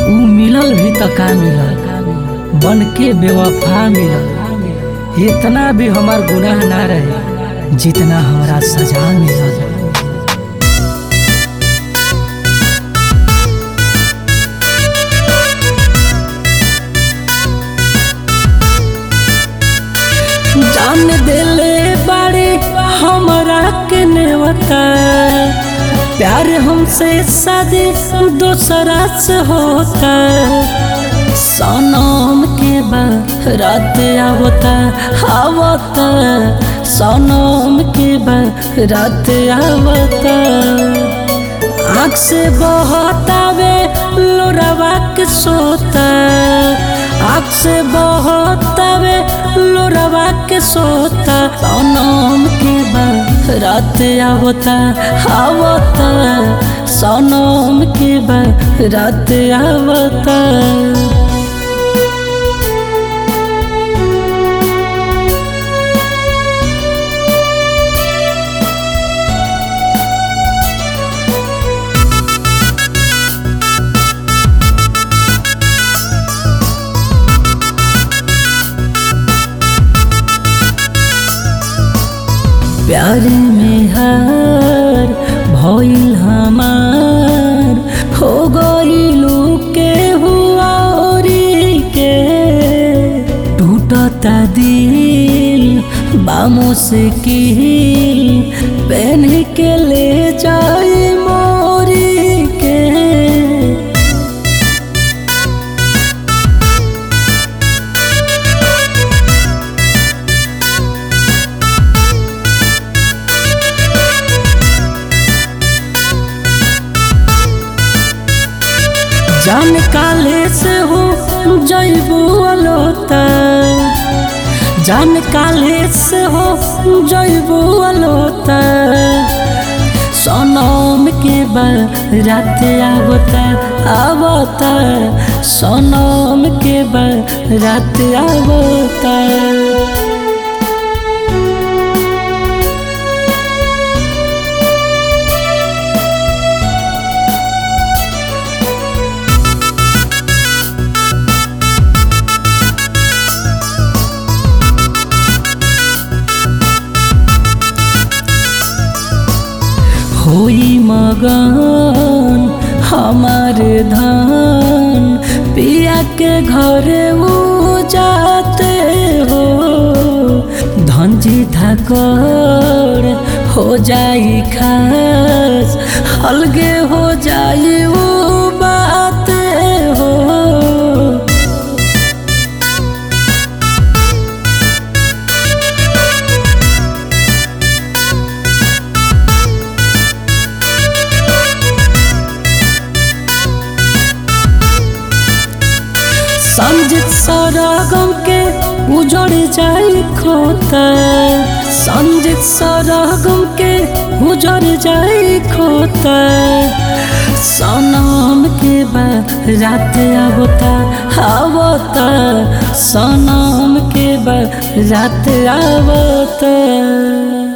ऊ मिलल भी त का मिलल बन के बेवफा मिलल इतना भी हमार गुनाह ना रहे जितना हमरा सजा मिलल जान दिले बारे हमरा के नेवता प्यार हमसे शादी दूसरा से होता सनम के बाद रात आवता आवता सनम के बाद रात आवता आँख से बहतावे लोरावा के सोता आँख से बहतावे लोरावा के सोता सनम के बाद रात आवता आवता सनम के बाद रात आवता प्यार में हार भइल हमार हो गइलू के हुआ के टूटता दिल बामों से किल पहन के ले जाए मोरी के जान काले से हो जैबू अलोता जान काले से हो जैबू अलोता सनम के बाद रात आवता आवता सनम के बाद रात आवता होई मगन हमार धान पिया के घरे वो जाते हो धंजी धाकर हो जाई खास अलगे हो जाई वो बात हो संजित सरगम के उजड़ जाई खोता संजित सरगम के उजड़ जाई खोता सनम के बाद रात आवता आवता सनम के बाद रात आवता